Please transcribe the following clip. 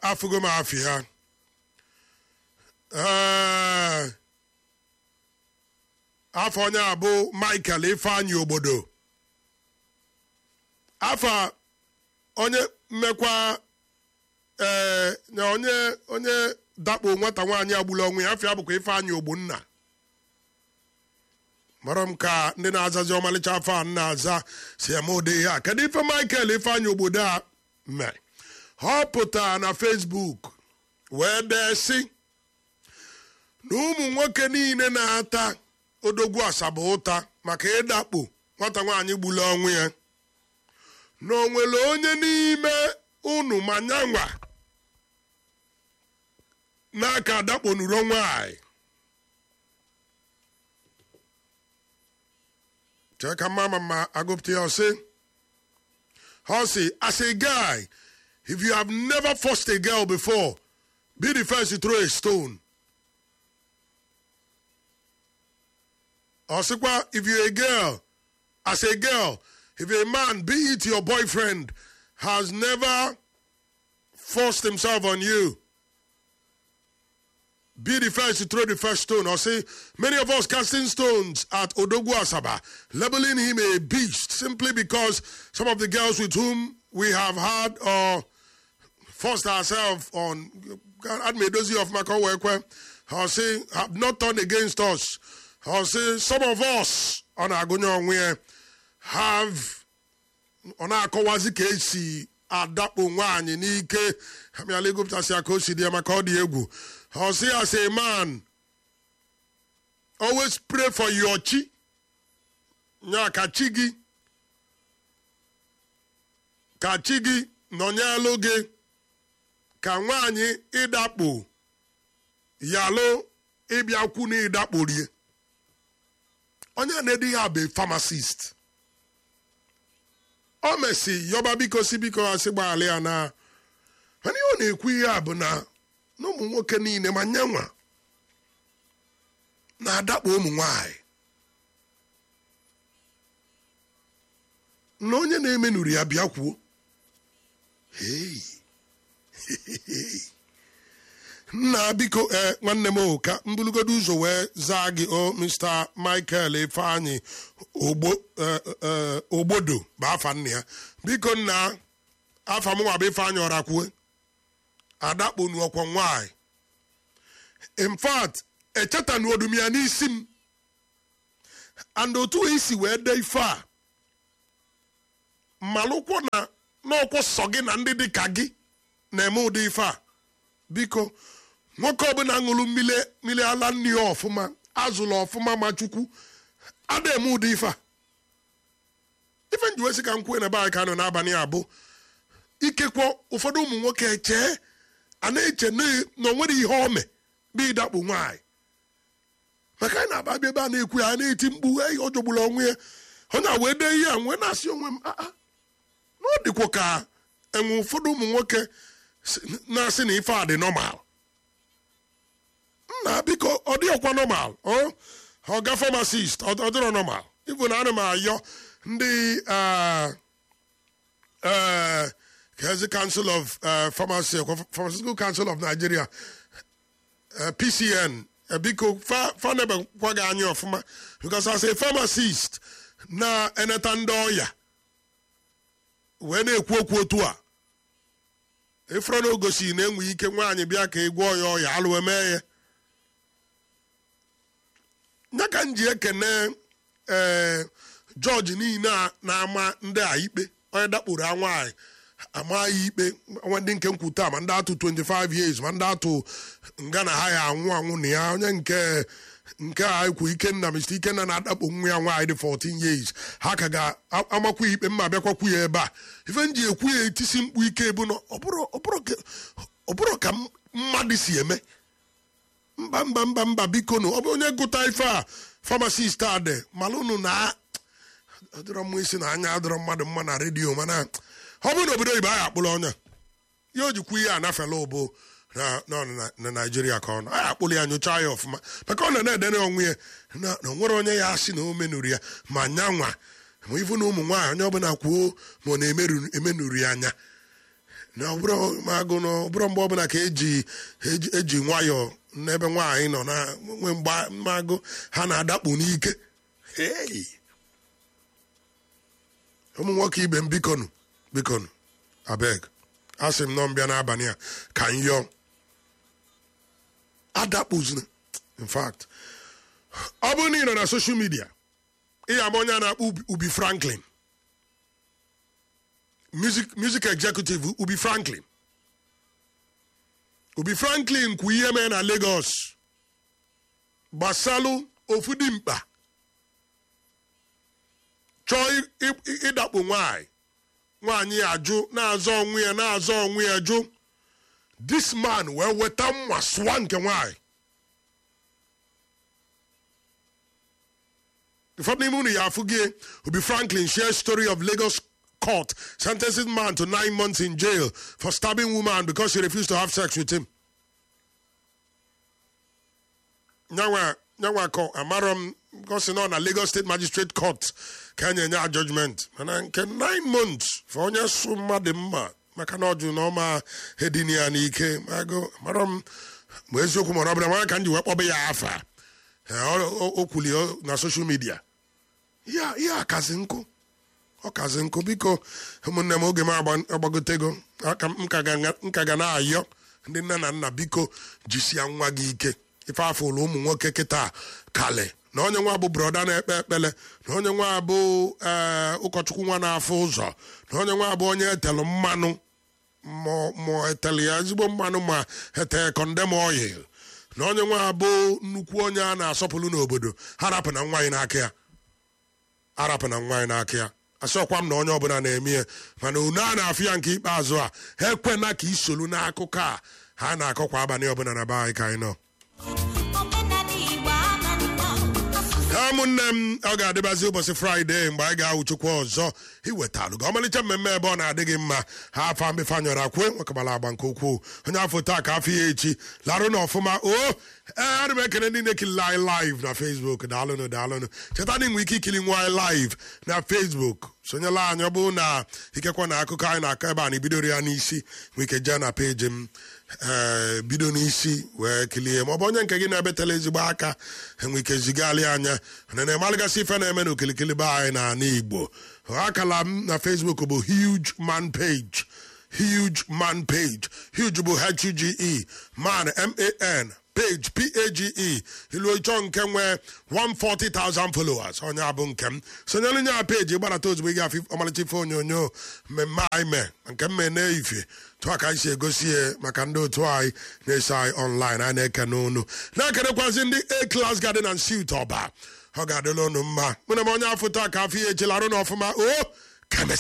afụgo m afị ha Ee, afọ onye a bụ michael ifeanyị obodo afọ onye mmekwa ee na onye onye dakpo nwata nwaanyị agbula onwe ya afọ ya bụkwa ifeanyị ogbonna mara m ka ndị na-azazi ọmalịcha afọ a na-aza si eme ụdị ihe a kedu ife michael ifeanyị obodo a mere ọ pụtara na facebook wee dee sị na ụmụ nwoke niile na-ata odogwu asaba ụta maka ịdakpo nwata nwaanyị gburu ọnwụ ya na o nwere onye n'ime unu ma nyanwa n'aka adakponuro nwanyị chee ka mama ma agụpụta ya ọsị ọ sị as a guy if you have never forced a girl before be the first to throw a stone Or sikwa, if you're a girl, as a girl, if a man, be it your boyfriend, has never forced himself on you, be the first to throw the first stone. Or say, many of us casting stones at Odogwu Asaba, labeling him a beast simply because some of the girls with whom we have had or forced ourselves on, Admedozi of Makowekwe, or say, have not turned against us. Or say, some of us on Agonyo Onwe have ọ na-akọwazi ka esi adakpo nwaanyị n'ike amịala egopụtasị ya ka o si dị ya maka ọ dị egwu ọ sị as a man always pray for your chi nya ka chi gị ka chi gị nọnyelụ gị ka nwaanyị ịdakpo yalụ ịbịakwu na ịdakporie onye na-ede ya bụ pharmacist o mesi yọba biko si biko asị gbaghara ya na mana ihe ọ na-ekwu ihe a bụ na na ụmụ nwoke niile ma nyanwa na-adakpo ụmụ nwanyị na onye na-emenuru ya bịa kwuo Hey. nna biko ee nwanne m o ka mbulugodo ụzọ wee zaa gị o mr michael ifeanyị ogbo eh, eh, ogbodo bụ afa nna ya biko nna afa m nwa bụ ifeanyị ọrakwue adakponu ọkwọ nwanyị in fact echetanu odum ya n'isi m and otu isi wee dee ife a malụkwọ na n'ọkwọ sọ gị na ndị dị ka gị na-eme ụdị ife a biko nwoke ọbụla ṅụrụ mmiri mmiri ala nri ya ọfụma azụla ọfụma ma chukwu ada eme ụdị ife a ife nji wesị ka m kwuo na be anyị ka nọ n'abalị a bụ ikekwe ụfọdụ ụmụ nwoke chee a na-eche na na o nwere ihe ome bụ ịdakpo nwaanyị maka anyị na-aba bịa ebe a na-ekwu ya a na-eti mkpu "Ei, ọ jọgburu onwe ya onye a wee dee ihe a wee na-asị onwe m "Ah, ah, na ọ dịkwa ka enwe ụfọdụ ụmụ nwoke si- na-asị na ife a dị nọmal nna biko ọ dị ọkwa nọmal ọ ọga famasist ọ ọ dịrọ nọmal ịbụ na ana m ayọ ndị ah, eh, Kezi Council of uh, Pharmacy, Pharmaceutical Council of Nigeria, uh, PCN, uh, biko fa fa nebekwa gị anya ọfụma because as a pharmacist na-eneta ndị ọya wee na-ekwu okwu otu a ịfụrụ na o gosiri na enwe ike nwaanyị bịa ka ị gwọọ ya ọya alụ emee ya ya ka m ji ekene ee jọji niile a na-ama ndị a ikpe onye dakporo a nwaanyị ama ya ikpe nwa ndị nke nkwuta ma ndị atụ 25 years ma ndị atụ nga na ha ya anwụ anwụ na ya onye nke nke a ekwu ikenna mr ikenna na-adakpo nwa ya nwaanyị dị 14 years ha ka ga-amakwu ya ikpe mma bịakwakwu ya ebe a ife m ji ekwu ya etisi mkpu ike bụ na ọ bụrụ ọ bụrụ ka- ọ bụrụ ka mmadụ si eme mba mba mba mba biko nụ ọ bụ onye gụta ife a famasist a dị malụnụ na adịrọ mma isi na anya adịrọ mmadụ mma na redio mana ọ bụrụ na obodo oyibo anyị akpụrụ ọnya ya o jikwu ihe a nafela ụbụ na na- na- na naijiria ka ọ nọ anyị akpụrụ ya nyochaa ya ọfụma maka ọ na na-edere onwe ya na na o nwere onye ya asị na o menuru ya ma nyanwa ma ifu na ụmụ nwaanyị onye ọbụla kwuo ma ọ na-emenuru ya anya na ọbụrụ magụ na ọbụrụ mgbe ọbụla ka eji eji- eji nwayọọ n'ebe nwaanyị nọ na nwe mgbe magụ ha na-adakpu n'ike Hey! ụmụ nwoke ibe m bikonu bikonu abeg asị m nọ mbịa n'abalị a ka m yọọ adakpuzina in fact ọ bụrụ na ị nọ na social media ihe ama onye a na-akpọ Ubi- ubi franklin music music executive ubi franklin ubi franklin kwu ihe mee na lagos gbasalụ ofu dimkpa chọọ ị- ị- ịdakpo nwanyị nwaanyị ajụ na-azọ onwe ya na-azọ onwe ya jụ this man wee weta mma sụwa nke nwanyị ụfọdụ n'ime unu ya afụ gị obi franklin share story of lagos court sentencing man to nine months in jail for stabbing woman because she refused to have sex with him nyanwa nyanwa kọ amarọ m gosi nọ na lagos state magistrate court ka enye nye judgment mana nke nine months for onye sụ mmadụ mma maka na ọ jụ na ọma edini ya n'ike mago amarọ m ma eziokwu ma ọ bụla mara ka m ji wee kpọba ya afa Ee, ọ- ọ- o kwuli ọ na social media ya ihe akazi nkụ ọ kazi nkụ biko ụmụnne m oge m agba- agbagotego aka m ka ga- m ka ga na-ayọ ndị nne na nna biko jisie nwa gị ike ife afọ ụlọ ụmụ nwoke kịta kale na onye nwa bụ broda na-ekpe ekpele na onye nwa bụ ee, ụkọchukwu nwa na-afụ ụzọ na onye nwa bụ onye etelu mmanụ ma ma etelu ya ezigbo mmanụ ma ete kọndem oil na onye nwa bụ nnukwu onye a na-asọpụrụ n'obodo harapụ na nwaanyị n'aka ya arapụ na nwaanyị n'aka ya asọkwa m na onye ọbụla na-eme ya mana unu a na-afụ ya nke ikpeazụ a ha ekwena ka isolu n'akụkọ a ha na-akọkwa abalị ọbụla na be anyị ka anyị nọ omenala igbo ama nnọọ asụsụ ha ụmụnne m ọ ga-adịbazi ụbọchị fraịde mgbe anyị ga-awụchukwa ọzọ iwetalụ gị ọmalịcha mmemme ebe ọ na-adị gị mma ha afa mbefe anyọrọ akwe nwekabala agba nke ukwuu onye afọ taa ka afọ ya echi larụ na ọfụma o ee ana m ekele ndị na-ekili anyị live na facebook daalụnụ daalụnụ cheta na inwe ike ikili nwa anyị live na facebook sonyela anyị ọ bụrụ na ikekwa na akụkọ anyị na-akọ ebe a na ibidoro ya n'isi nwee ike jee na peji m ee bido n'isi wee kilie ma ọ bụ onye nke gị na-ebetela ezigbo aka enwe ike zigali anya na na-emalịgasị ife na-eme na okilikili be anyị na ana igbo akala m na facebook bụ huge man page huge man page huge bụ h-u-g-e man m-a-n page p-a-g-e ilu ịchọ nke nwee 140,000 followers onye abụ nke m sonyere nye a peji gbarata ozugbo ị ga-afụ ọmalịcha ife onyonyo mmemme anyị mee nke mme na-eifie tụọ ka anyị si egosi ya maka ndị otu anyị na-eso anyị online anyị na-eke n'onu na-ekenekwazi ndị a class garden and suit ọba ọ ga-adịla unu mma mụ na m onye afọ taa ka afọ ya echilarụ n'ọfụma o kemesi